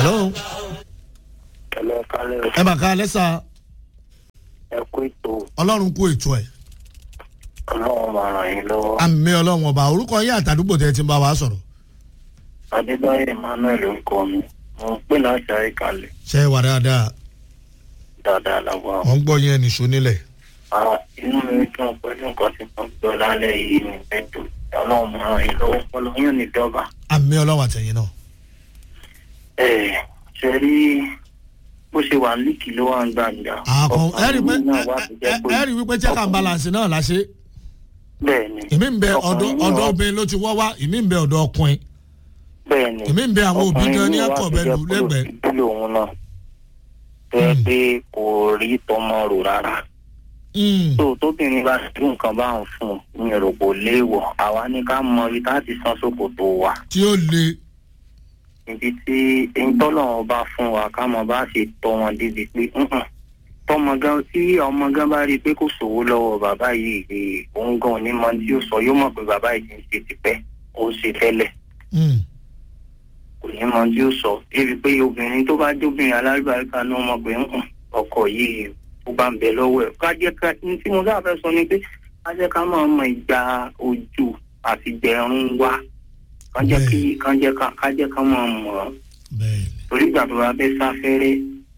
hello ẹlẹ́ kálẹ̀ ẹ bá ká alẹ́ sá ẹ kú ètò ọlọ́run kú ètò ẹ̀ ọlọ́run máa ràn yín lọ́wọ́. àmì ọlọ́run ọba orúkọ yín àtàdúgbò tẹ́ ti ń bá wa sọ̀rọ̀ adébáyé emmanuel ń kọ mi mo ń pè láti àríkàlẹ̀ ṣe é wà dáadáa dáadáa lágbára. wọ́n ń gbọ́ yín ẹnì ṣó nílẹ̀ Ah, inú mi dùn pẹ̀lú nǹkan tí mo gbọ́ lálẹ́ yìí ní pẹ̀tù ọlọ́run máa ràn yín lọ́wọ́ ọlọ́run ní dọ́gba. àmì ọlọ́run àtẹ̀yìn náà ẹ ṣe rí bó ṣe wà líkì ló wà ń gbàǹjà. àkàn ẹ rí pé ọkùnrin náà wá ti jẹ́ pé ẹ rí wípé check and balance náà la ṣe bẹ́ẹ̀ ni ìmí ń bẹ ọ̀dọ̀ ọkùnrin náà ọ̀dọ̀ wá- obìnrin ló ti wọ́ wá ìmí ń bẹ ọ̀dọ̀ ọkùnrin bẹ́ẹ̀ ni ìmí ń bẹ àwọn òbí gan ní ẹ̀kọ́ bẹ lù lẹ́gbẹ̀ẹ́ ìdílé òun náà tó yẹ pé kò rí tọmọ rò rárá. Mm, tó tóbìnrin bá ṣe nǹkan bá ń fún un ní èrò kò léèwọ̀ àwa ní ká mọ ibi tá a ti san ṣòkòtò wa tí ó le ibi tí eyín tọ́lọ́run bá fún wa ká mọ bá ṣe tọ́ wọn débi pé "Mm-mm." tọmọ gan tí ọmọ gan bá rí i pé kò sówó lọ́wọ́ bàbá yìí eh, òun gan ò ní mọ tí ó sọ yóò mọ̀ pé bàbá yìí ti ń ṣe tipẹ́ ó ń ṣe tẹ́lẹ̀ Mm, kò ní mọ tí ó sọ débi pé obìnrin tó bá jóbìnrin alálùbáríkà náà mọ̀ pé "Mm-mm, ọkọ yìí ó bá ń bẹ lọ́wọ́ ẹ̀ ká jẹ́ ká ní tí mo sáà fẹ́ sọ ni pé ká jẹ́ ká máa mọ ìgbà ojú àti gbẹ̀rún wa ká jẹ́ kí ká jẹ́ ká ká jẹ́ ká máa mọ̀ ọ́ bẹ́ẹ̀ ni torí ìgbà tó bá fẹ́ sáfẹ́rẹ́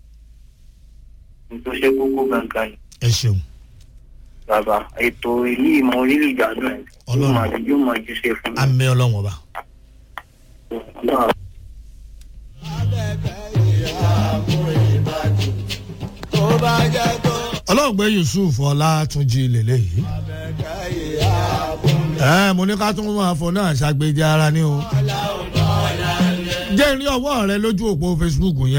ní tó ṣe kókó gangan ni ẹ ṣeun bàbá ètò yìí mo rí ìgbádùn ẹ̀ yóò Ọlọ́run. máa yóò máa jíṣe fún mi. àmì ọlọ́run ọba. Ọlọ́run ọlọ́ọ̀gbẹ́ yusuf ọlátúnjì lélẹ̀ yìí. ẹ mo ní ká tún máa fọ náà ṣàgbéjì ara ní o. jẹ́ ìrí ọwọ́ rẹ lójú òpó facebook yẹn.